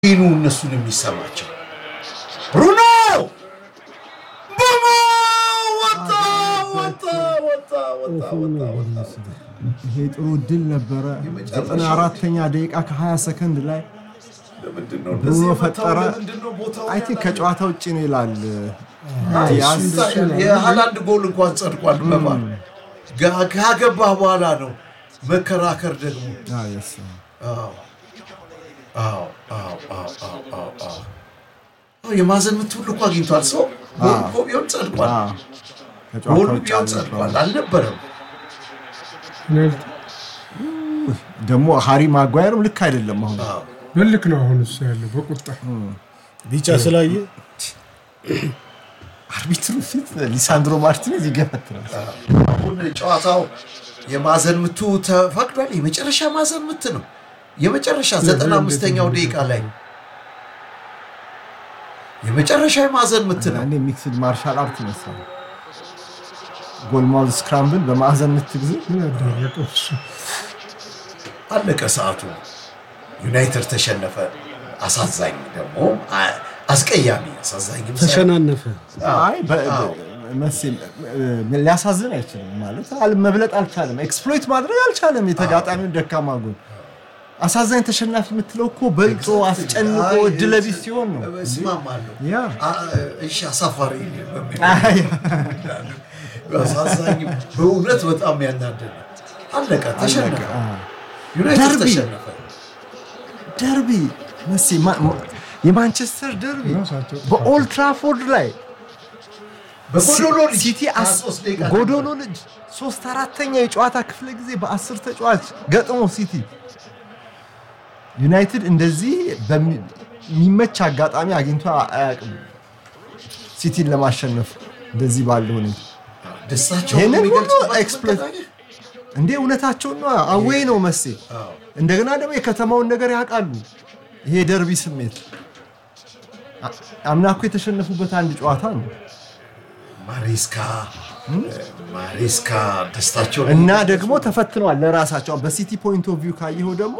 ይኑ እነሱን የሚሰማቸው ብሩኖ ብሩኖ ወጣ ወጣ ወጣ ወጣ ወጣ ወጣ ይሄ ጥሩ ድል ነበረ። ዘጠና አራተኛ ደቂቃ ከ20 ሰከንድ ላይ ለምንድን ነው ብሩኖ እንደዚህ የመታው? ፈጠረ። ለምንድን ነው ቦታው አይ ቲንክ ከጨዋታ ውጭ ነው ይላል። አይ፣ ያዝ እሱ ይታያል። የሃላንድ ጎል እንኳን ጸድቋል። በማን ጋ- ካገባህ በኋላ ነው መከራከር ደግሞ አዎ፣ yes። አዎ አዎ አዎ አዎ አዎ አዎ አዎ አዎ የማዕዘን ምት ሁሉ እኮ አግኝቷል። ሰው ጎል እኮ ቢሆን ጸድቋል። አዎ፣ ከጨዋታ ጎሉ ውጭ ቢሆን አልነበረም። ጸድቋል። አልነበረም። ደግሞ ሃሪ ማጓየርም ልክ አይደለም። አሁን አዎ በልክ ነው አሁን እሱ ያለው በቁጣ ቢጫ ስላየ አርቢትሩ ፊት ሊሳንድሮ ማርቲኔዝ ይገፈትራል። አሁን ጨዋታው የማዕዘን ምቱ ተፈቅዷል። የመጨረሻ ማዕዘን ምት ነው። የመጨረሻ ዘጠና አምስተኛው ደቂቃ ላይ የመጨረሻ የማዕዘን ምት ነው። አንዴ ሚክስድ ማርሻል አርት ይመስላል። ጎልማውዝ ስክራምብል በማዕዘን ምት ጊዜ ምን ያደረቀው እሱ አለቀ ሰዓቱ። ዩናይትድ ተሸነፈ። አሳዛኝ ደግሞ አ- አስቀያሚ አሳዛኝ ተሸናነፈ። አይ በ- በ- መቼ ሊያሳዝን አይችልም ማለት አል- መብለጥ አልቻለም። ኤክስፕሎይት ማድረግ አልቻለም የተጋጣሚውን ደካማ ጎን። አሳዛኝ ተሸናፊ የምትለው እኮ በልጦ አስጨንቆ እድለቢስ ሲሆን ነው። እስማማለሁ። ያ አ- እሺ አሳፋሪ በሚል አይ፣ አሳዛኝ በእውነት በጣም ያናደደ አለቀ። ተሸነፈ። አ። ዩናይትድ ደርቢ። ተሸነፈ። ደርቢ መቼ ማ- ማ- የማንቸስተር ደርቢ ራሳቸው በኦልድ ትራፎርድ ላይ በጎዶሎ ልጅ ሲቲ አስ- 23 ደቂቃ ጎዶሎ ልጅ ሶስት አራተኛ የጨዋታ ክፍለ ጊዜ በአስር ተጫዋች ገጥሞ ሲቲ ዩናይትድ እንደዚህ በሚ- የሚመች አጋጣሚ አግኝቶ አያውቅም። ሲቲን ለማሸነፍ እንደዚህ ባለ ሁኔታ ደስታቸውን ይሄንን ሁሉ የሚገልጹበት ኤክስፕሎይት- መንገድ አየህ? እንዴ እውነታቸውን ነው። አዌይ ነው መሴ። እንደገና ደግሞ የከተማውን ነገር ያውቃሉ። ይሄ ደርቢ ስሜት አ- አምና እኮ የተሸነፉበት አንድ ጨዋታ ነው ማሬስካ ማሬስካ ደስታቸውን እና ደግሞ ተፈትነዋል ለራሳቸው በሲቲ ፖይንት ኦፍ ቪው ካየኸው ደግሞ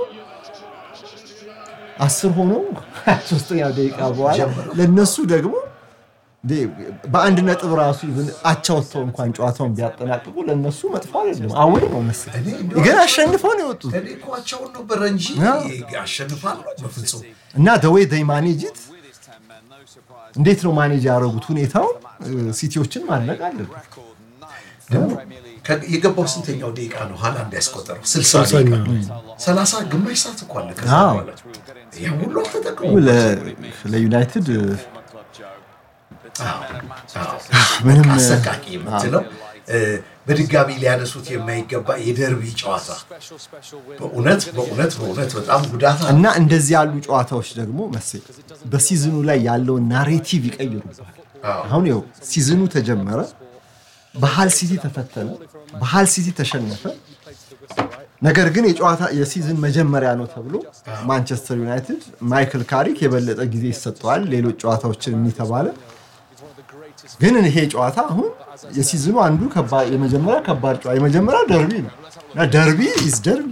አስር ሆኖ ሶስተኛው ደቂቃ በኋላ ጀምረው። ለነሱ ደግሞ እንዴ በአንድ ነጥብ ራሱ ኢቭን አቻ ወጥተው እንኳን ጨዋታውን ቢያጠናቅቁ ለነሱ መጥፎ አይደለም። አወይ ነው መሰለኝ እኔ እንደው ግን አሸንፈው ነው የወጡት እኔ እኮ አቻውን ነበረ እንጂ ያ። አሸንፋለሁ በፍጹም እና ደዌይ ደይ ማኔጅት እንዴት ነው ማኔጅ ያደረጉት ሁኔታውን እ፣ ሲቲዎችን ማድነቅ አለብን። ደግሞ ከ- የገባው ስንተኛው ደቂቃ ነው ሃላንድ ያስቆጠረው? ስልሳ ስልሳኛ ደቂቃ ሰላሳ ግማሽ ሰዓት እኮ አለ። ከዛ አዎ። በኋላ ይሄ ሁሉ አልተጠቀሙም። ለ- ለዩናይትድ እ፣ አዎ፣ አዎ። ምንም በቃ አሰቃቂ የምትለው እ፣ በድጋሚ ሊያነሱት የማይገባ የደርቢ ጨዋታ በእውነት በእውነት በእውነት በጣም ጉዳት አለ። እና እንደዚህ ያሉ ጨዋታዎች ደግሞ መሴ በሲዝኑ ላይ ያለውን ናሬቲቭ ይቀይሩባል። አዎ። አሁን ይኸው ሲዝኑ ተጀመረ፣ በሃል ሲቲ ተፈተነ፣ በሃል ሲቲ ተሸነፈ። ነገር ግን የጨዋታ የሲዝን መጀመሪያ ነው ተብሎ ማንቸስተር ዩናይትድ ማይክል ካሪክ የበለጠ ጊዜ ይሰጠዋል ሌሎች ጨዋታዎችን የሚተባለ ግን ይሄ ጨዋታ አሁን የሲዝኑ አንዱ ከባድ የመጀመሪያ ከባድ ጨዋታ የመጀመሪያ ደርቢ ነው እና ደርቢ ኢዝ ደርቢ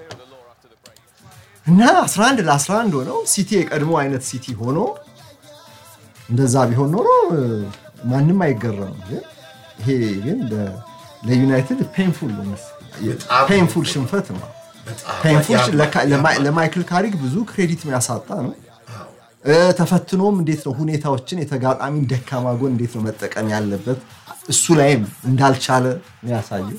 እና 11 ለ11 ሆነው ሲቲ የቀድሞ አይነት ሲቲ ሆኖ እንደዛ ቢሆን ኖሮ እ፣ ማንም አይገረምም። ግን ይሄ ግን ለ- ለዩናይትድ ፔንፉል ነው መሰለኝ። በጣም ፔንፉል ሽንፈት ነው። በጣም ፔንፉል ያማ- ለካ- ለማ- ያማ- ለማይክል ካሪክ ብዙ ክሬዲት የሚያሳጣ ነው። እ፣ ተፈትኖም እንዴት ነው ሁኔታዎችን የተጋጣሚን ደካማ ጎን እንዴት ነው መጠቀም ያለበት እሱ ላይም እንዳልቻለ ነው ያሳየው።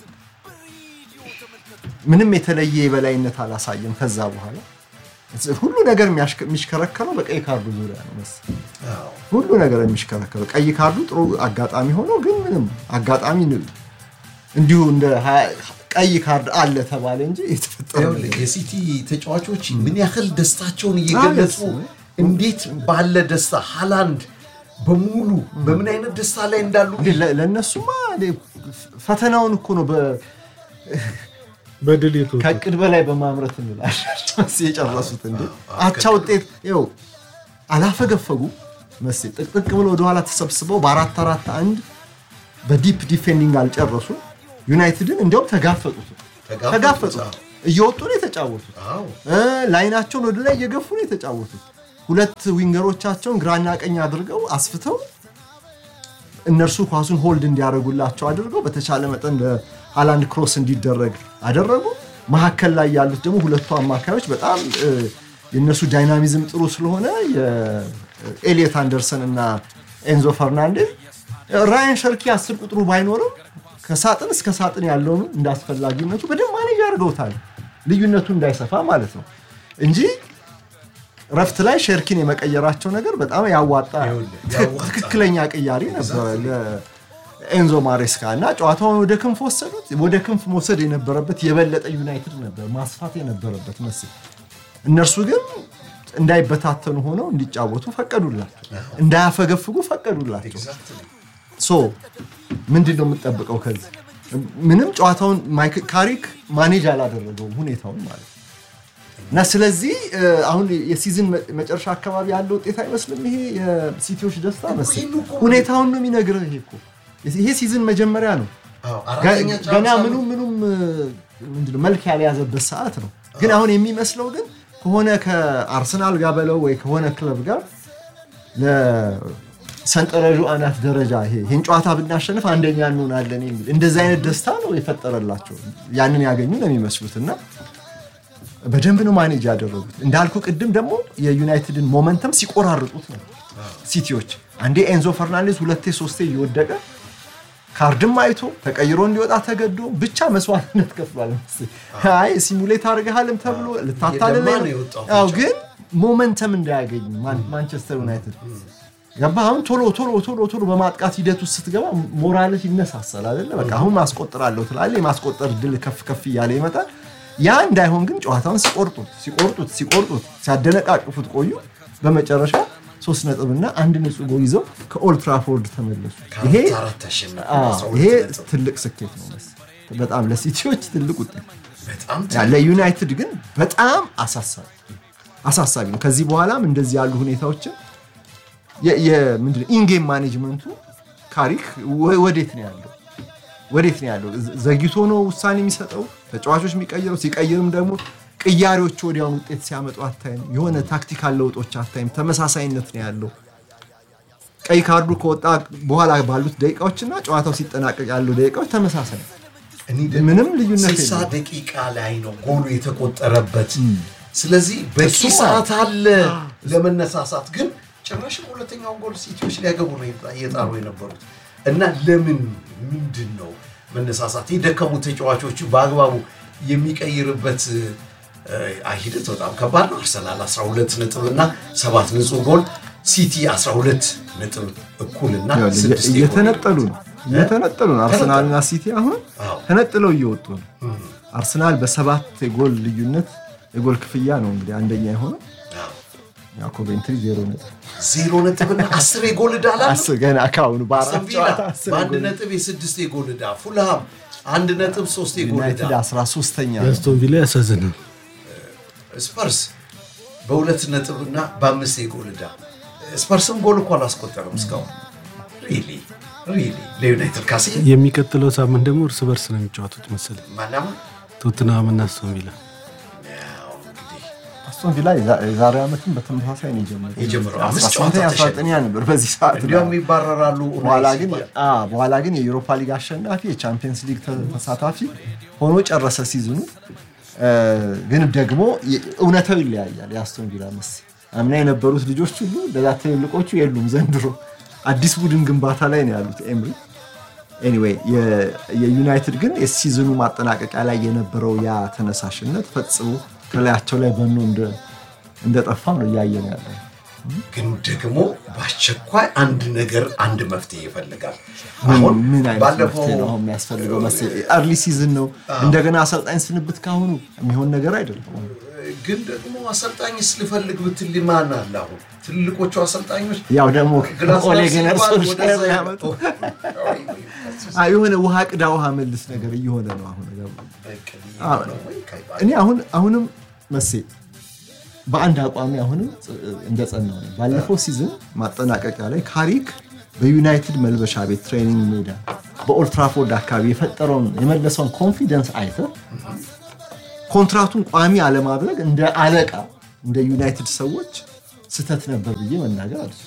ምንም የተለየ የበላይነት አላሳየም። ከዛ በኋላ ሁሉ ነገር የሚያሽከ- የሚሽከረከረው በቀይ ካርዱ ዙሪያ ነው መሰለኝ። አዎ። ሁሉ ነገር የሚሽከረከረው ቀይ ካርዱ ጥሩ አጋጣሚ ሆኖ ግን ምንም አጋጣሚ ን- እንዲሁ እንደ ሀያ- ቀይ ካርድ አለ ተባለ እንጂ የተፈጠረ ይኸውልህ የሲቲ ተጫዋቾች ምን ያህል ደስታቸውን እየገለጹ አዎ፣ እንዴት ባለ ደስታ ሃላንድ በሙሉ በምን አይነት ደስታ ላይ እንዳሉ እንዴ ለ- ለእነሱማ እንዴ ፈተናውን እኮ ነው በ- በድል የተወጡት ከእቅድ በላይ በማምረት እንላለን የጨረሱት። እንዴ አቻ ውጤት ይኸው አላፈገፈጉ መሴ ጥቅጥቅ ብሎ ወደኋላ ተሰብስበው በአራት አራት አንድ በዲፕ ዲፌንዲንግ አልጨረሱ። ዩናይትድን እንዲያውም ተጋፈጡት ተጋፈጡት፣ ተጋፈጡት አዎ። እየወጡ ነው የተጫወቱት። አዎ እ ላይናቸውን ወደ ላይ እየገፉ ነው የተጫወቱት። ሁለት ዊንገሮቻቸውን ግራና ቀኝ አድርገው አስፍተው እነርሱ ኳሱን ሆልድ እንዲያደርጉላቸው አድርገው በተቻለ መጠን ለሃላንድ ክሮስ እንዲደረግ አደረጉ። መካከል ላይ ያሉት ደግሞ ሁለቱ አማካዮች በጣም እ፣ የእነሱ ዳይናሚዝም ጥሩ ስለሆነ የኤሊየት አንደርሰን እና ኤንዞ ፈርናንዴዝ ራያን ሸርኪ አስር ቁጥሩ ባይኖርም ከሳጥን እስከ ሳጥን ያለውን እንደ አስፈላጊነቱ በደንብ ማኔጅ አድርገውታል። ልዩነቱ እንዳይሰፋ ማለት ነው እንጂ ረፍት ላይ ሸርኪን የመቀየራቸው ነገር በጣም ያዋጣ ይኸውልህ፣ ትክ- ያዋጣ። ትክክለኛ ቅያሪ ነበረ ለኤንዞ ማሬስካ እና ጨዋታውን ወደ ክንፍ ወሰዱት። ወደ ክንፍ መውሰድ የነበረበት የበለጠ ዩናይትድ ነበር ማስፋት የነበረበት መስል። እነርሱ ግን እንዳይበታተኑ ሆነው እንዲጫወቱ ፈቀዱላቸው፣ እንዳያፈገፍጉ ፈቀዱላቸው። ኤግዛክትሊ ሶ ምንድን ነው የምጠብቀው ከዚህ? ምንም ጨዋታውን ማይክ- ካሪክ ማኔጅ አላደረገውም ሁኔታውን ማለት ነው። እና ስለዚህ እ፣ አሁን የሲዝን መ- መጨረሻ አካባቢ ያለው ውጤት አይመስልም። ይሄ የሲቲዎች ደስታ መስል ይህን እኮ ሁኔታውን ነው የሚነግርህ። ይሄ እኮ ይሄ ሲዝን መጀመሪያ ነው። አዎ፣ ገ- አራተኛ ገና ጨዋታ ምኑም ምኑም እ፣ ምንድነው መልክ ያልያዘበት ሰዓት ነው። ግን አሁን የሚመስለው ግን ከሆነ ከአርሰናል ጋር በለው ወይ ከሆነ ክለብ ጋር ለሰንጠረዡ አናት ደረጃ ይሄ ይህን ጨዋታ ብናሸንፍ አንደኛ እንሆናለን የሚል እንደዚህ አይነት ደስታ ነው የፈጠረላቸው። ያንን ያገኙ ነው የሚመስሉት እና በደንብ ነው ማኔጅ ያደረጉት። እንዳልኩ ቅድም ደግሞ የዩናይትድን ሞመንተም ሲቆራርጡት ነው ሲቲዎች። አንዴ ኤንዞ ፈርናንዴዝ ሁለቴ ሶስቴ እየወደቀ ካርድም አይቶ ተቀይሮ እንዲወጣ ተገዶ ብቻ መስዋዕትነት ከፍሏል። መሰለኝ። አይ ሲሙሌት አድርገሃልም ተብሎ ልታታልለ እየደማ ነው የወጣው ያው ብቻ። ግን ሞመንተም እንዳያገኝ ማን- ማንቸስተር ዩናይትድ ገባ። አሁን ቶሎ ቶሎ ቶሎ ቶሎ በማጥቃት ሂደት ውስጥ ስትገባ ሞራልህ ይነሳሳል አይደለ? በቃ አሁን ማስቆጥራለሁ ትላለህ። የማስቆጠር ድል ከፍ ከፍ እያለ ይመጣል። ያ እንዳይሆን ግን ጨዋታውን ሲቆርጡት ሲቆርጡት ሲቆርጡት ሲያደነቃቅፉት ቆዩ። በመጨረሻ ሶስት ነጥብና አንድ ንጹህ ጎል ይዘው ከኦልድ ትራፎርድ ተመለሱ። ይሄ ከአራት አራት ተሸነፉ። አዎ፣ አስራ ሁለት ይሄ ነጥብ። ትልቅ ስኬት ነው መሰለኝ። በጣም ለሲቲዎች ትልቅ ውጤት በጣም ያ ለዩናይትድ ግን በጣም አሳሳቢ አሳሳቢ ነው። ከዚህ በኋላም እንደዚህ ያሉ ሁኔታዎችን የ- የ- ምንድን ነው ኢንጌም ማኔጅመንቱ ካሪክ ወ- ወዴት ነው ያለው? ወዴት ነው ያለው? ዘ- ዘግይቶ ነው ውሳኔ የሚሰጠው ተጫዋቾች የሚቀይረው። ሲቀይርም ደግሞ ቅያሬዎች ወዲያውን ውጤት ሲያመጡ አታይም። የሆነ ታክቲካል ለውጦች አታይም። ተመሳሳይነት ነው ያለው። ቀይ ካርዱ ከወጣ በኋላ ባሉት ደቂቃዎችና ጨዋታው ሲጠናቀቅ ያለው ደቂቃዎች ተመሳሳይ ነው። እኔ ደግሞ ምንም ልዩነት ስልሳ የለውም። ደቂቃ ላይ ነው ጎሉ የተቆጠረበት። ስለዚህ በቂ እሱማ- ሰዓት አለ ለመነሳሳት። ግን ጭራሽ ሁለተኛውን ጎል ሲቲዎች ሊያገቡ ነው እየጣሩ የነበሩት እና ለምን ምንድን ነው መነሳሳት? የደከሙ ተጫዋቾቹ በአግባቡ የሚቀይርበት እ፣ ሂደት በጣም ከባድ ነው። አርሰናል 12 ነጥብ እና ሰባት ንጹህ ጎል፣ ሲቲ 12 ነጥብ እኩልና ስድስት የጎል እየተነጠሉ ነው እየተነጠሉ ነው። አርሰናልና ሲቲ አሁን አዎ። ተነጥለው እየወጡ ነው። አርሰናል በሰባት የጎል ልዩነት የጎል ክፍያ ነው እንግዲህ አንደኛ የሆነው አዎ። ያው ኮቬንትሪ ዜሮ ነጥብ ዜሮ ነጥብና አስር የጎል ዕዳ አላቸው። አስር ገና ከአሁኑ በአራት አስቶን ቪላ ጨዋታ አስር በአንድ የጎል ነጥብ የስድስት የጎል ዕዳ፣ ፉልሃም አንድ ነጥብ ሶስት የጎል ዕዳ፣ ዩናይትድ 13ተኛ ነው። የአስቶን ቪላ ያሳዝናል። ስፐርስ በሁለት ነጥብ እና በአምስት የጎል ዕዳ። ስፐርስም ጎል እኮ አላስቆጠረም እስካሁን። ሪሊ ሪሊ ለዩናይትድ ካሴ የሚቀጥለው ሳምንት ደግሞ እርስ በርስ ነው የሚጫወቱት መሰለኝ ማናማ ቶትናም እና አስቶን ቪላ። ያው እንግዲህ አስቶን ቪላ የዛ- የዛሬ ዓመትም በተመሳሳይ ነው የጀመረው የጀመረው አምስት 18ኛ ጨዋታ 19ኛ ነበር በዚህ ሰዓት እንዲያውም ይባረራሉ። በኋላ ኡናይ ግን ሲባል። አ በኋላ ግን የዩሮፓ ሊግ አሸናፊ የቻምፒየንስ ሊግ ተ- ተሳታፊ ሆኖ ጨረሰ ሲዝኑ። እ፣ ግን ደግሞ የ- እውነታው ይለያያል። የአስቶን ቪላ መስ አምና የነበሩት ልጆች ሁሉ ለዛ ትልልቆቹ የሉም። ዘንድሮ አዲስ ቡድን ግንባታ ላይ ነው ያሉት ኤምሪ። ኤኒዌይ የ- የዩናይትድ ግን የሲዝኑ ማጠናቀቂያ ላይ የነበረው ያ ተነሳሽነት ፈጽሞ ከላያቸው ላይ በኖ እንደ- እንደጠፋ ነው እያየን ያለ ግን ደግሞ በአስቸኳይ አንድ ነገር አንድ መፍትሄ ይፈልጋል። አሁን ምን አይነት ባለፈው መፍትሄ ነው አሁን የሚያስፈልገው መሰለኝ? አርሊ ሲዝን ነው እንደገና አሰልጣኝ ስንብት ካሁኑ የሚሆን ነገር አይደለም። ግን ደግሞ አሰልጣኝስ ልፈልግ ብትል ማን አለ? አሁን ትልቆቹ አሰልጣኞች ያው ደግሞ ግላስነር ኦሌ ገነር ሲባል ሶልሻየር ወደዛ ያመጡ ወይ ወይ አ፣ የሆነ ውሃ ቅዳ ውሃ መልስ ነገር እየሆነ ነው አሁን ነገሩ። በቅል አዎ። ነው ወይ ካይባል እኔ አሁን አሁንም መሴ በአንድ አቋሚ አሁንም እንደጸናው ነው። ባለፈው ሲዝን ማጠናቀቂያ ላይ ካሪክ በዩናይትድ መልበሻ ቤት ትሬኒንግ ሜዳ በኦልትራፎርድ አካባቢ የፈጠረውን የመለሰውን ኮንፊደንስ አይተ ኮንትራቱን ቋሚ አለማድረግ እንደ አለቃ እንደ ዩናይትድ ሰዎች ስህተት ነበር ብዬ መናገር አለ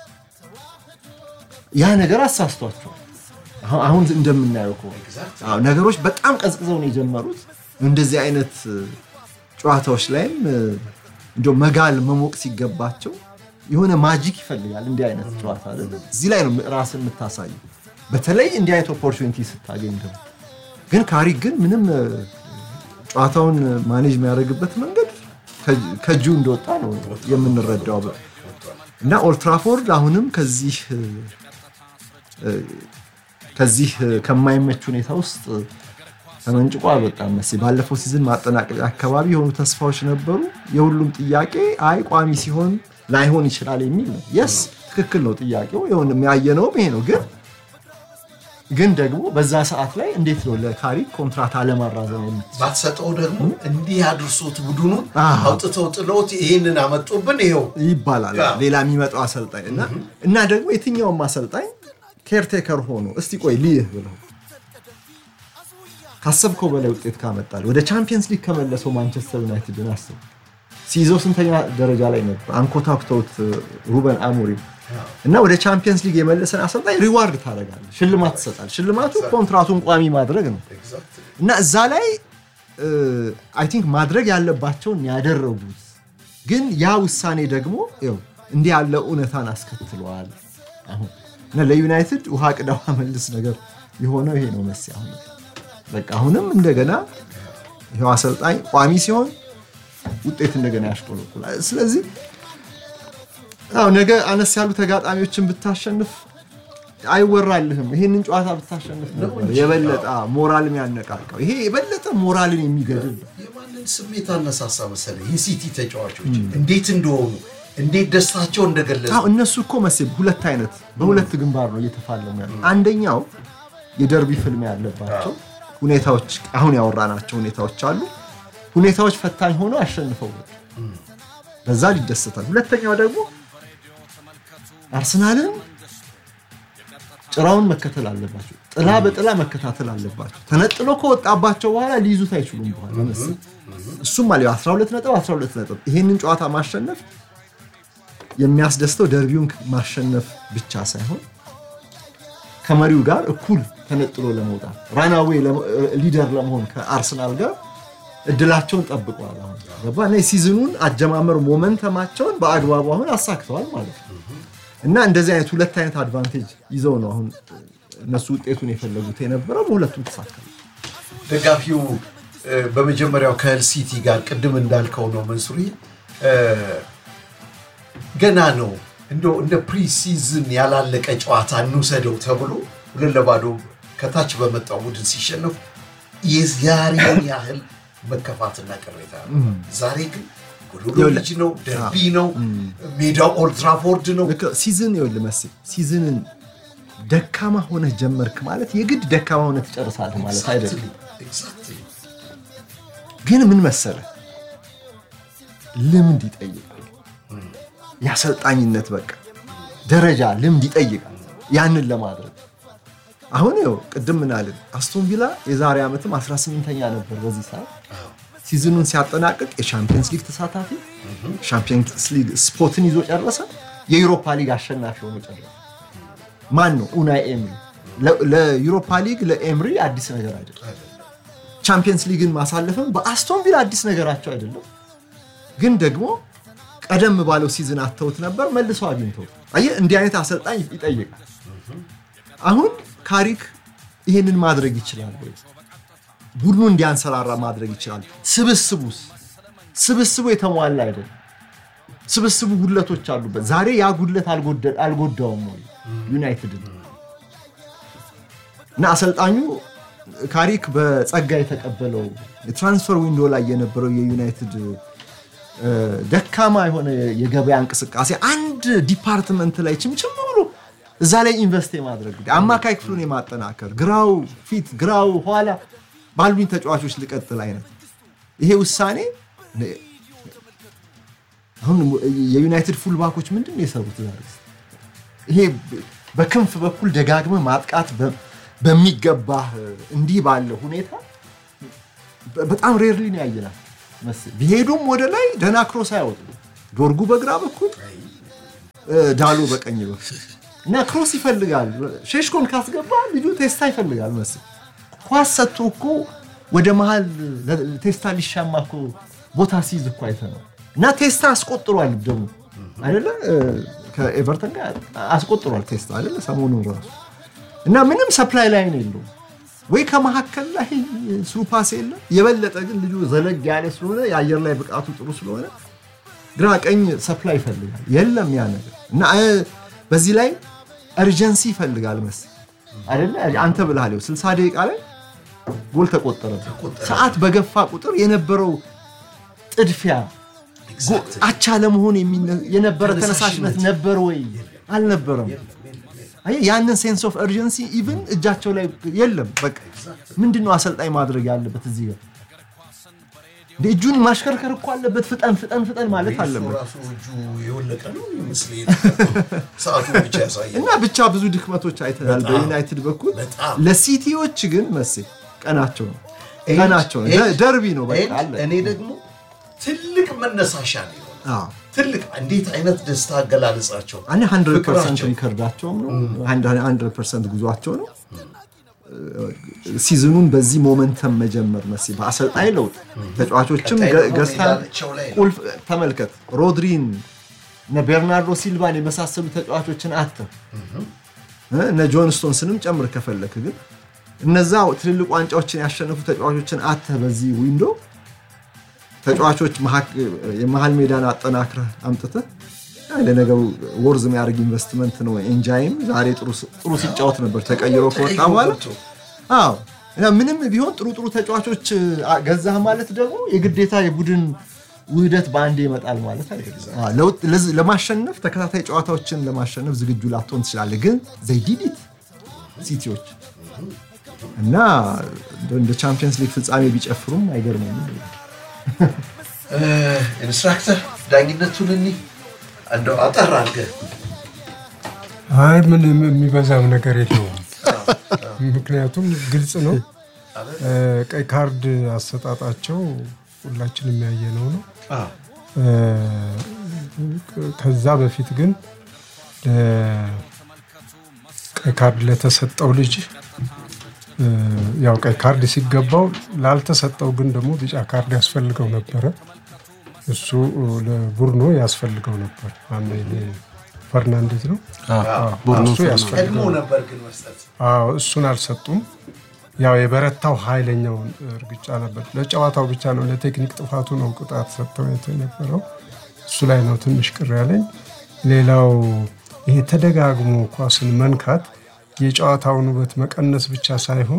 ያ ነገር አሳስቷቸዋል። አሁን- አሁን እንደምናየው ከሆነ Exactly. አዎ፣ ነገሮች በጣም ቀዝቅዘው ነው የጀመሩት። እንደዚህ አይነት እ፣ ጨዋታዎች ላይም እ፣ እንደው መጋል መሞቅ ሲገባቸው የሆነ ማጂክ ይፈልጋል እንዲህ አይነት ጨዋታ አይደለ? እዚህ ላይ ነው ራስን የምታሳየው። በተለይ እንዲህ አይነት ኦፖርቹኒቲ ስታገኝ ደግሞ ግን ካሪክ ግን ምንም እ፣ ጨዋታውን ማኔጅ የሚያደርግበት መንገድ ከ- ከእጁ እንደወጣ ነው የምንረዳው። እና ኦልትራፎርድ አሁንም ከዚህ እ፣ እ፣ ከዚህ እ፣ ከማይመች ሁኔታ ውስጥ እ፣ ተመንጭቆ አልወጣም። መሴ ባለፈው ሲዝን ማጠናቀቂያ አካባቢ የሆኑ ተስፋዎች ነበሩ። የሁሉም ጥያቄ አይ ቋሚ ሲሆን ላይሆን ይችላል የሚል ነው። የስ ትክክል ነው ጥያቄው፣ የሆነ የሚያየነውም ይሄ ነው። ግን ግን ደግሞ በዛ ሰዓት ላይ እንዴት ነው ለካሪክ ኮንትራት አለማራዘም የምትችለው? ባትሰጠው ደግሞ እንዲህ አድርሶት ቡድኑን አዎ። አውጥተው ጥለውት ይህንን አመጡብን ይኸው ይባላል አዎ። ሌላ የሚመጣው አሰልጣኝ እና እና ደግሞ የትኛውም አሰልጣኝ ኬርቴከር ሆኖ እስቲ ቆይ ልይህ ብለው ካሰብከው በላይ ውጤት ካመጣል ወደ ቻምፒየንስ ሊግ ከመለሰው ማንቸስተር ዩናይትድን አስብ። ሲይዘው ስንተኛ ደረጃ ላይ ነበር? አንኮታኩተውት ሩበን አሞሪም እና ወደ ቻምፒየንስ ሊግ የመለሰን አሰልጣኝ ሪዋርድ ታደርጋለህ፣ ሽልማት ትሰጣል። ሽልማቱ ኮንትራቱን ቋሚ ማድረግ ነው። Exactly. እና እዛ ላይ አይ ቲንክ ማድረግ ያለባቸውን ያደረጉት፣ ግን ያ ውሳኔ ደግሞ ይኸው እንዲህ ያለ እውነታን አስከትለዋል። አሁን እና ለዩናይትድ ውሃ ቅዳ ውሃ መልስ ነገር የሆነው ይሄ ነው መስ አሁን በቃ አሁንም እንደገና ይኸው አሰልጣኝ ቋሚ ሲሆን ውጤት እንደገና ያሽቆለቁላል። ስለዚህ አዎ ነገ አነስ ያሉ ተጋጣሚዎችን ብታሸንፍ አይወራልህም። ይሄንን ጨዋታ ብታሸንፍ ነበር የበለጠ ሞራል የሚያነቃቃው። ይሄ የበለጠ ሞራልን የሚገድል ነው። የማንን ስሜት አነሳሳ መሰለህ? የሲቲ ተጫዋቾች እንዴት እንደሆኑ እንዴት ደስታቸው እንደገለጹ አዎ እነሱ እኮ መሴ ሁለት አይነት በሁለት ግንባር ነው እየተፋለሙ ያሉ። አንደኛው የደርቢ ፍልሚያ ያለባቸው ሁኔታዎች አሁን ያወራናቸው ሁኔታዎች አሉ። ሁኔታዎች ፈታኝ ሆነው አሸንፈው ወጡ። በዛ ይደሰታል። ሁለተኛው ደግሞ አርሰናልን ጭራውን መከተል አለባቸው። ጥላ በጥላ መከታተል አለባቸው። ተነጥሎ ከወጣባቸው በኋላ ሊይዙት አይችሉም። በኋላ መሰለኝ እሱም አለ 12 ነጥብ 12 ነጥብ ይሄንን ጨዋታ ማሸነፍ የሚያስደስተው ደርቢውን ማሸነፍ ብቻ ሳይሆን ከመሪው ጋር እኩል ተነጥሎ ለመውጣት ራናዌ ሊደር ለመሆን ከአርሰናል ጋር እድላቸውን ጠብቀዋል። አሁን ገባ እና የሲዝኑን አጀማመር ሞመንተማቸውን በአግባቡ አሁን አሳክተዋል ማለት ነው። እና እንደዚህ አይነት ሁለት አይነት አድቫንቴጅ ይዘው ነው አሁን እነሱ ውጤቱን የፈለጉት የነበረው በሁለቱም ተሳካል። ደጋፊው እ፣ በመጀመሪያው ከህል ሲቲ ጋር ቅድም እንዳልከው ነው መንሱሪ እ፣ ገና ነው እንደው እንደ ፕሪሲዝን ያላለቀ ጨዋታ እንውሰደው ተብሎ ሁለት ለባዶ ከታች በመጣው ቡድን ሲሸነፉ የዛሬውን ያህል መከፋትና ቅሬታ ነው። ዛሬ ግን ጎዶሎ ልጅ ነው፣ ደርቢ ነው፣ ሜዳው ኦልትራፎርድ ነው። ልክ ሲዝን ይኸውልህ መሰለኝ ሲዝንን ደካማ ሆነህ ጀመርክ ማለት የግድ ደካማ ሆነህ ትጨርሳለህ ማለት አይደለም። Exactly. ግን ምን መሰለ ልምድ ይጠይቃል። የአሰልጣኝነት በቃ ደረጃ ልምድ ይጠይቃል። ያንን ለማድረግ አሁን ይኸው ቅድም ምናልን አስቶን ቪላ የዛሬ ዓመትም 18ኛ ነበር በዚህ ሰዓት ሲዝኑን ሲያጠናቅቅ የሻምፒየንስ ሊግ ተሳታፊ ሻምፒየንስ ሊግ ስፖትን ይዞ ጨረሰ። የዩሮፓ ሊግ አሸናፊ ሆኖ ጨረሰ። ማን ነው? ኡናይ ኤምሪ። ለ- ለዩሮፓ ሊግ ለኤምሪ አዲስ ነገር አይደለም። ቻምፒየንስ ሊግን ማሳለፍም በአስቶን ቪላ አዲስ ነገራቸው አይደለም። ግን ደግሞ ቀደም ባለው ሲዝን አተውት ነበር፣ መልሰው አግኝተውት። አየህ እንዲህ አይነት አሰልጣኝ ይጠይቃል። አሁን ካሪክ ይሄንን ማድረግ ይችላል ወይ? ቡድኑ እንዲያንሰራራ ማድረግ ይችላል። ስብስቡስ ስብስቡ የተሟላ አይደለም። ስብስቡ ጉድለቶች አሉበት። ዛሬ ያ ጉድለት አልጎደ- አልጎዳውም ወይ ዩናይትድን እና አሰልጣኙ ካሪክ በጸጋ የተቀበለው የትራንስፈር ዊንዶ ላይ የነበረው የዩናይትድ እ፣ ደካማ የሆነ የገበያ እንቅስቃሴ አንድ ዲፓርትመንት ላይ ችምችም ብሎ እዛ ላይ ኢንቨስት የማድረግ ጉዳይ፣ አማካይ ክፍሉን የማጠናከር ግራው ፊት ግራው ኋላ ባሉኝ ተጫዋቾች ልቀጥል አይነት ይሄ ውሳኔ አሁን የዩናይትድ ፉልባኮች ምንድን ነው የሰሩት ዛሬ? ይሄ በክንፍ በኩል ደጋግመህ ማጥቃት በ- በሚገባህ እንዲህ ባለ ሁኔታ በ- በጣም ሬርሊ ነው ያየናል። መስ- ቢሄዱም ወደ ላይ ደህና ክሮስ አይወጡ ዶርጉ በግራ በኩል እ፣ ዳሎ በቀኝ በኩል እና ክሮስ ይፈልጋል። ሼሽኮን ካስገባ ልጁ ቴስታ ይፈልጋል መስል ኳስ ሰጥቶ እኮ ወደ መሀል ለ- ቴስታ ሊሻማ እኮ ቦታ ሲይዝ እኮ አይተነው እና ቴስታ አስቆጥሯል ደግሞ አይደለ እ፣ ከኤቨርተን ጋር አስቆጥሯል ቴስታ አይደለ ሰሞኑን ራሱ እና ምንም ሰፕላይ ላይን የለውም ወይ ከመካከል ላይ ስሩ ፓስ የለም። የበለጠ ግን ልጁ ዘለግ ያለ ስለሆነ የአየር ላይ ብቃቱ ጥሩ ስለሆነ ግራ ቀኝ ሰፕላይ ይፈልጋል። የለም ያ ነገር እና እ፣ በዚህ ላይ እርጀንሲ ይፈልጋል መሰል አይደለ አንተ ብልሃል ይኸው 60 ደቂቃ ላይ ጎል ተቆጠረ። ሰዓት በገፋ ቁጥር የነበረው ጥድፊያ ጎ- አቻ ለመሆን የሚነ- የነበረ ተነሳሽነት ነበር ወይ አልነበረም? አየህ ያንን ሴንስ ኦፍ እርጀንሲ ኢቭን እጃቸው ላይ የለም። በቃ ምንድን ነው አሰልጣኝ ማድረግ ያለበት እዚህ ጋር እንደ እጁን ማሽከርከር እኮ አለበት። ፍጠን ፍጠን ፍጠን ማለት እሱ አለበት። ራሱ እጁ የወለቀ ነው ይመስለኝ ሰዓቱ ብቻ ያሳያል። እና ብቻ ብዙ ድክመቶች አይተናል በጣም በዩናይትድ በኩል። በጣም። ለሲቲዎች ግን መሴ ቀናቸው ነው ይሄ- ቀናቸው ነው። ይሄ- ደ- ደርቢ ነው በቃ ይሄ አለ። እኔ ደግሞ ትልቅ መነሳሻ ነው የሆነው። አዎ። ትልቅ እንዴት አይነት ደስታ አገላለጻቸው እኔ 100 ፐርሰንት ፍቅራቸው። ሪከርዳቸውም ነው 100 ፐርሰንት ጉዟቸው ነው። ሲዝኑን በዚህ ሞመንተም መጀመር መሲ በአሰልጣኝ ለውጥ ተጫዋቾችም ቀጣይ ገ- ደግሞ ገዝተን ሜዳቸው ላይ ነው። ቁልፍ ተመልከት ሮድሪን እነ ቤርናርዶ ሲልቫን የመሳሰሉ ተጫዋቾችን አተ እነ ጆን ስቶንስንም ጨምር ከፈለክ ግን እነዛ ትልልቅ ዋንጫዎችን ያሸነፉ ተጫዋቾችን አተ በዚህ ዊንዶ ተጫዋቾች መሀክ- የመሀል ሜዳን አጠናክረህ አምጥተህ ለነገሩ ወርዝ የሚያደርግ ኢንቨስትመንት ነው። ኤንጃይም ዛሬ ጥሩ ስ- ጥሩ ሲጫወት ነበር ተቀይሮ ከወጣ ተቀይሮ በኋላ ገብቶ። አዎ እና ምንም ቢሆን ጥሩ ጥሩ ተጫዋቾች አ- ገዛህ ማለት ደግሞ የግዴታ የቡድን ውህደት በአንዴ ይመጣል ማለት አይደለም። አዎ፣ ለውጥ- ለዝ- ለማሸነፍ ተከታታይ ጨዋታዎችን ለማሸነፍ ዝግጁ ላትሆን ትችላለህ፣ ግን ዘይዲዲት ሲቲዎች እና እንደ- እንደ ቻምፒየንስ ሊግ ፍጻሜ ቢጨፍሩም አይገርምም። እ፣ ኢንስትራክተር ዳኝነቱን እኒ እንደው አጠር አድርገህ አይ ምን የሚበዛም ነገር የለውም። ምክንያቱም ግልጽ ነው። እ፣ ቀይ ካርድ አሰጣጣቸው ሁላችንም ያየነው ነው። እ፣ ከዛ በፊት ግን ለ- ቀይ ካርድ ለተሰጠው ልጅ እ፣ ያው ቀይ ካርድ ሲገባው ላልተሰጠው ግን ደግሞ ቢጫ ካርድ ያስፈልገው ነበረ። እሱ ለቡርኖ ያስፈልገው ነበር። ማነው ይሄ ፈርናንዴዝ ነው። ቡርኖ እሱ ያስፈልገው ቀድሞ ነበር ግን መስጠት አዎ እሱን አልሰጡም። ያው የበረታው ኃይለኛውን እርግጫ ነበር። ለጨዋታው ብቻ ነው፣ ለቴክኒክ ጥፋቱ ነው ቅጣት ሰጥተው የነበረው። እሱ ላይ ነው ትንሽ ቅር ያለኝ። ሌላው ይሄ ተደጋግሞ ኳስን መንካት የጨዋታውን ውበት መቀነስ ብቻ ሳይሆን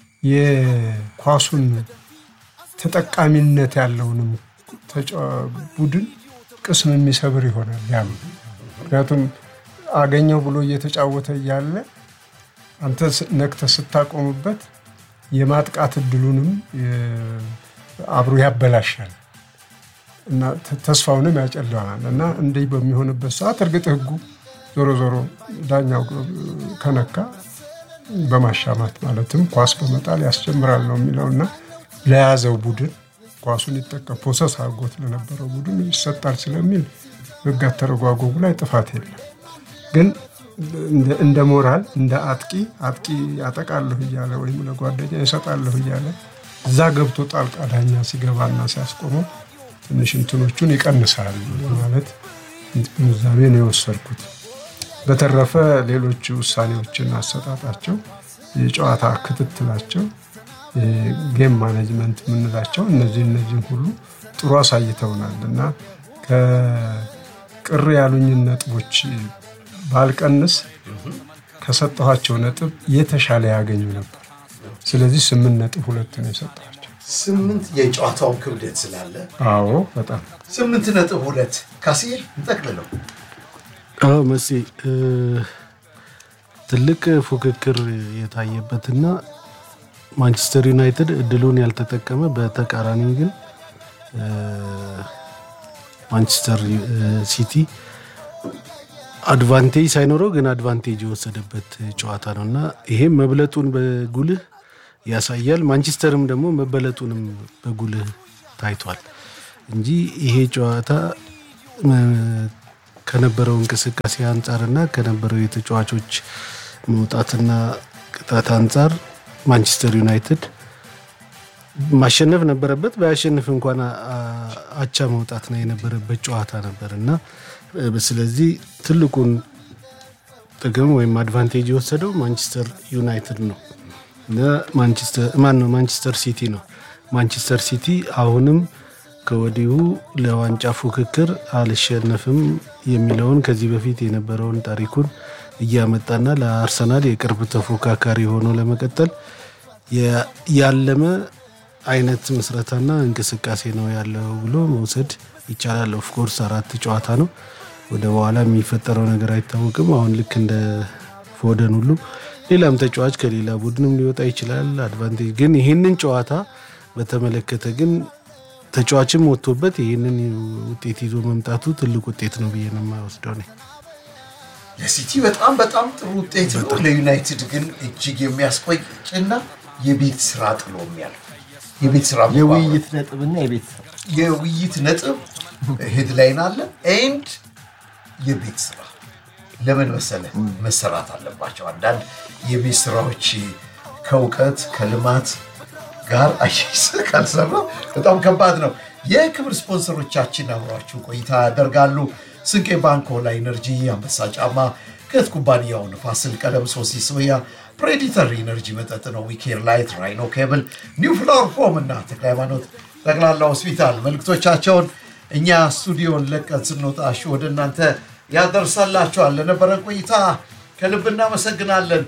የኳሱን ተጠቃሚነት ያለውንም ተጫዋ- ቡድን ቅስም የሚሰብር ይሆናል ያም ምክንያቱም አገኘው ብሎ እየተጫወተ እያለ አንተ ስ- ነክተህ ስታቆምበት የማጥቃት እድሉንም የ- አብሮ ያበላሻል እና ተ- ተስፋውንም ያጨለዋል እና እንዲህ በሚሆንበት ሰዓት እርግጥ ህጉ ዞሮ ዞሮ ዳኛው ከነካ በማሻማት ማለትም ኳስ በመጣል ያስጀምራል ነው የሚለው እና ለያዘው ቡድን ኳሱን ይጠቀም ፖሰስ አድርጎት ለነበረው ቡድን ይሰጣል ስለሚል ህግ አተረጓጎሙ ላይ ጥፋት የለም። ግን እንደ- እንደ ሞራል እንደ አጥቂ አጥቂ ያጠቃለሁ እያለ ወይም ለጓደኛ ይሰጣለሁ እያለ እዛ ገብቶ ጣልቃ ዳኛ ሲገባና ሲያስቆመው ትንሽ እንትኖቹን ይቀንሳል ማለት ግንዛቤ ነው የወሰድኩት። በተረፈ ሌሎች ውሳኔዎችን አሰጣጣቸው፣ የጨዋታ ክትትላቸው፣ ጌም ማኔጅመንት የምንላቸው እነዚህ እነዚህም ሁሉ ጥሩ አሳይተውናል እና ከቅር ያሉኝን ነጥቦች ባልቀንስ ከሰጠኋቸው ነጥብ የተሻለ ያገኙ ነበር። ስለዚህ ስምንት ነጥብ ሁለት ነው የሰጠኋቸው። ስምንት የጨዋታውን ክብደት ስላለ አዎ በጣም ስምንት ነጥብ ሁለት ካስዬ እንጠቅልለው። አዎ መሲ እ፣ ትልቅ ፉክክር የታየበትና ማንቸስተር ዩናይትድ እድሉን ያልተጠቀመ በተቃራኒ ግን እ፣ ማንቸስተር እ፣ ሲቲ አድቫንቴጅ ሳይኖረው ግን አድቫንቴጅ የወሰደበት ጨዋታ ነው እና ይሄም መብለጡን በጉልህ ያሳያል። ማንቸስተርም ደግሞ መበለጡንም በጉልህ ታይቷል እንጂ ይሄ ጨዋታ ከነበረው እንቅስቃሴ አንጻርና ከነበረው የተጫዋቾች መውጣትና ቅጣት አንጻር ማንቸስተር ዩናይትድ ማሸነፍ ነበረበት። ባያሸንፍ እንኳን አቻ መውጣት ነው የነበረበት ጨዋታ ነበር እና ስለዚህ ትልቁን ጥቅም ወይም አድቫንቴጅ የወሰደው ማንቸስተር ዩናይትድ ነው ማን ነው ማንቸስተር ሲቲ ነው። ማንቸስተር ሲቲ አሁንም ከወዲሁ ለዋንጫ ፉክክር አልሸነፍም የሚለውን ከዚህ በፊት የነበረውን ታሪኩን እያመጣና ለአርሰናል የቅርብ ተፎካካሪ ሆኖ ለመቀጠል ያለመ አይነት ምስረታና እንቅስቃሴ ነው ያለው ብሎ መውሰድ ይቻላል። ኦፍኮርስ አራት ጨዋታ ነው። ወደ በኋላ የሚፈጠረው ነገር አይታወቅም። አሁን ልክ እንደ ፎደን ሁሉ ሌላም ተጫዋች ከሌላ ቡድንም ሊወጣ ይችላል። አድቫንቴጅ ግን ይህንን ጨዋታ በተመለከተ ግን ተጫዋችም ወጥቶበት ይህንን ውጤት ይዞ መምጣቱ ትልቅ ውጤት ነው ብዬ ነው የማይወስደው ነ ለሲቲ በጣም በጣም ጥሩ ውጤት ነው። ለዩናይትድ ግን እጅግ የሚያስቆይ ጭና የቤት ስራ ጥሎ የሚያልፍ የቤት ስራ የውይይት ነጥብና የቤት ስራ የውይይት ነጥብ ሄድላይን አለ ኤንድ የቤት ስራ ለምን መሰለ መሰራት አለባቸው። አንዳንድ የቤት ስራዎች ከእውቀት ከልማት ጋር አያይዘ ካልሰራ በጣም ከባድ ነው። የክብር ስፖንሰሮቻችን አብሯችሁ ቆይታ ያደርጋሉ። ስንቄ ባንክ፣ ሆላ ኢነርጂ፣ አንበሳ ጫማ፣ ከት ኩባንያው፣ ንፋስ ስልክ ቀለም፣ ሶሲ ሶያ፣ ፕሬዲተር ኢነርጂ መጠጥ ነው፣ ዊኬር ላይት፣ ራይኖ ኬብል፣ ኒው ፍላወር ፎም እና ተክለ ሃይማኖት ጠቅላላ ሆስፒታል መልክቶቻቸውን እኛ ስቱዲዮን ለቀን ስንወጣ እሺ ወደ እናንተ ያደርሳላችኋል። ለነበረን ቆይታ ከልብ እናመሰግናለን።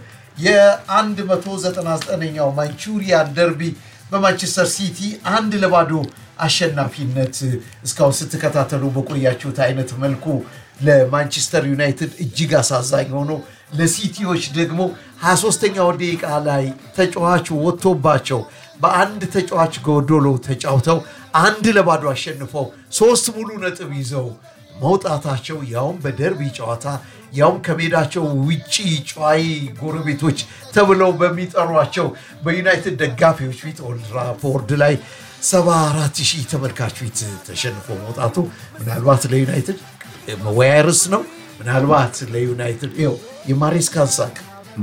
የ199ኛው ማንቹሪያን ደርቢ በማንቸስተር ሲቲ አንድ ለባዶ አሸናፊነት እስካሁን ስትከታተሉ በቆያችሁት አይነት መልኩ ለማንቸስተር ዩናይትድ እጅግ አሳዛኝ ሆኖ ለሲቲዎች ደግሞ 23ኛው ደቂቃ ላይ ተጫዋቹ ወጥቶባቸው በአንድ ተጫዋች ጎዶሎ ተጫውተው አንድ ለባዶ አሸንፈው ሶስት ሙሉ ነጥብ ይዘው መውጣታቸው ያውም በደርቢ ጨዋታ ያውም ከሜዳቸው ውጪ ጨዋይ ጎረቤቶች ተብለው በሚጠሯቸው በዩናይትድ ደጋፊዎች ፊት ኦልድ ትራፎርድ ላይ 74 ሺህ ተመልካች ፊት ተሸንፎ መውጣቱ ምናልባት ለዩናይትድ መወያያ ርዕስ ነው። ምናልባት ለዩናይትድ ይኸው የማሬስካን ሳቅ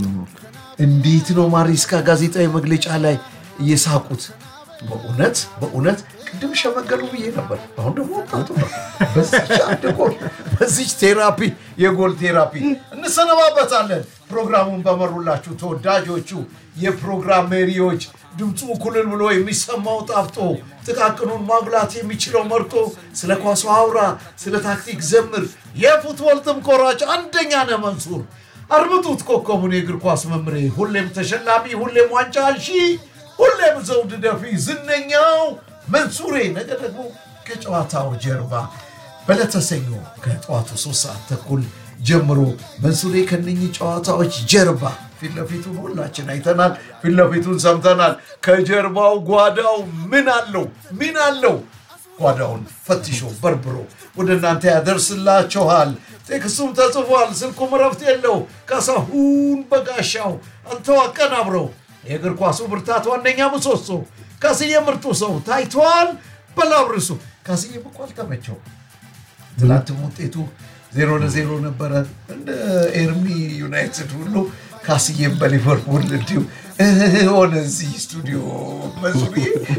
እንዴት ነው ማሬስካ ጋዜጣዊ መግለጫ ላይ እየሳቁት በእውነት በእውነት ቅድም ሸመገሉ ብዬ ነበር። አሁን ደግሞ ወጣቱ ነው። በዚች አንድ ጎል በዚች ቴራፒ የጎል ቴራፒ እንሰነባበታለን። ፕሮግራሙን በመሩላችሁ ተወዳጆቹ የፕሮግራም መሪዎች ድምፁ ኩልል ብሎ የሚሰማው ጣፍጦ ጥቃቅኑን ማጉላት የሚችለው መርጦ ስለ ኳሱ አውራ፣ ስለ ታክቲክ ዘምር። የፉትቦል ጥም ቆራጭ አንደኛ ነህ መንሱር። አርምጡት ኮከቡን የእግር ኳስ መምሬ፣ ሁሌም ተሸላሚ፣ ሁሌም ዋንጫ አልሺ፣ ሁሌም ዘውድ ደፊ ዝነኛው መንሱሬ። ነገ ደግሞ ከጨዋታው ጀርባ በለተሰኞ ከጠዋቱ ሶስት ሰዓት ተኩል ጀምሮ መንሱሬ ከነኚህ ጨዋታዎች ጀርባ ፊት ለፊቱን ሁላችን አይተናል፣ ፊት ለፊቱን ሰምተናል። ከጀርባው ጓዳው ምን አለው ምን አለው ጓዳውን ፈትሾ በርብሮ ወደ እናንተ ያደርስላችኋል። ቴክስቱም ተጽፏል፣ ስልኩም እረፍት የለው። ካሳሁን በጋሻው አንተው አቀናብረው የእግር ኳሱ ብርታት ዋነኛ ምሰሶ ካስዬ ምርጡ ሰው ታይቷል። በላብርሱ ካስዬም እኮ አልተመቸው። ትናንትም ውጤቱ ዜሮ ለዜሮ ነበረ። እንደ ኤርሚ ዩናይትድ ሁሉ ካስዬም በሊቨርፑል እንዲሁ ሆነ። እዚህ ስቱዲዮ መዙሪ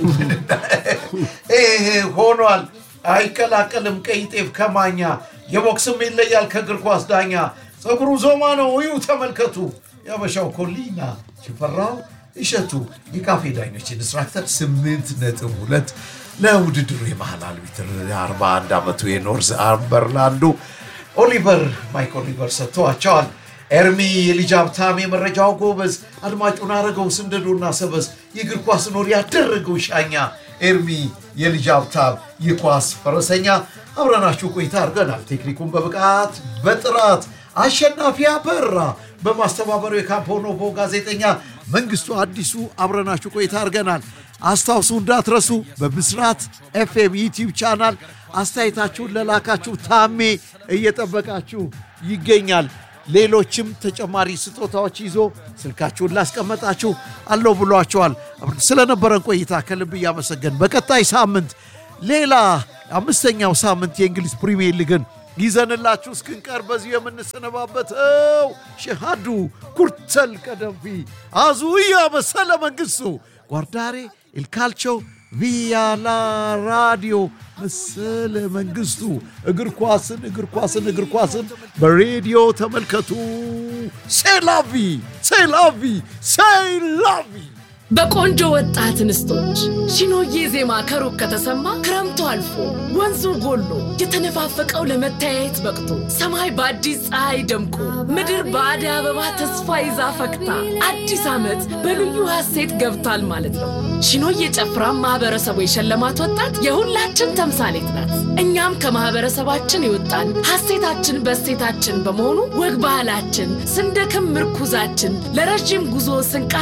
ሆኗል። አይቀላቀልም ቀይ ጤፍ ከማኛ የቦክስም ይለያል ከእግር ኳስ ዳኛ። ፀጉሩ ዞማ ነው እዩ ተመልከቱ። ያበሻው ኮሊና ሽፈራው እሸቱ የካፌ ዳኞች ኢንስትራክተር ስምንት ነጥብ ሁለት ለውድድሩ የመሃል አልቢትር 41 ዓመቱ የኖርዝ አምበርላንዱ ኦሊቨር ማይክ ኦሊቨር ሰጥተዋቸዋል። ኤርሚ የልጅ ሀብታም የመረጃው ጎበዝ አድማጩን አረገው ስንደዶና ሰበዝ የእግር ኳስ ኖር ያደረገው ሻኛ ኤርሚ የልጅ ሀብታም የኳስ ፈረሰኛ አብረናችሁ ቆይታ አድርገናል። ቴክኒኩን በብቃት በጥራት አሸናፊ አበራ በማስተባበሩ የካምፖ ኖቮ ጋዜጠኛ መንግስቱ አዲሱ አብረናችሁ ቆይታ አድርገናል። አስታውሱ እንዳትረሱ በብስራት ኤፍኤም ዩቲዩብ ቻናል አስተያየታችሁን ለላካችሁ ታሜ እየጠበቃችሁ ይገኛል። ሌሎችም ተጨማሪ ስጦታዎች ይዞ ስልካችሁን ላስቀመጣችሁ አለው ብሏቸዋል። ስለነበረን ቆይታ ከልብ እያመሰገን በቀጣይ ሳምንት ሌላ አምስተኛው ሳምንት የእንግሊዝ ፕሪሚየር ሊግን ይዘንላችሁ እስክንቀር በዚሁ የምንሰነባበተው ሸሃዱ ኩርተል ቀደምፊ አዙያ መሰለ መንግስቱ ጓርዳሬ ኢልካልቾ ቪያላ ራዲዮ መሰለ መንግስቱ እግር ኳስን እግር ኳስን እግር ኳስን በሬዲዮ ተመልከቱ። ሴላቪ ሴላቪ ሴላቪ በቆንጆ ወጣት እንስቶች ሺኖዬ ዜማ ከሩቅ ከተሰማ ክረምቱ አልፎ ወንዙ ጎሎ የተነፋፈቀው ለመተያየት በቅቶ ሰማይ በአዲስ ፀሐይ ደምቆ ምድር በአደይ አበባ ተስፋ ይዛ ፈክታ አዲስ ዓመት በልዩ ሐሴት ገብቷል ማለት ነው። ሺኖዬ ጨፍራ ማህበረሰቡ የሸለማት ወጣት የሁላችን ተምሳሌት ናት። እኛም ከማህበረሰባችን የወጣን ሐሴታችን በሴታችን በመሆኑ ወግ ባህላችን ስንደክም ምርኩዛችን ለረዥም ጉዞ ስንቃ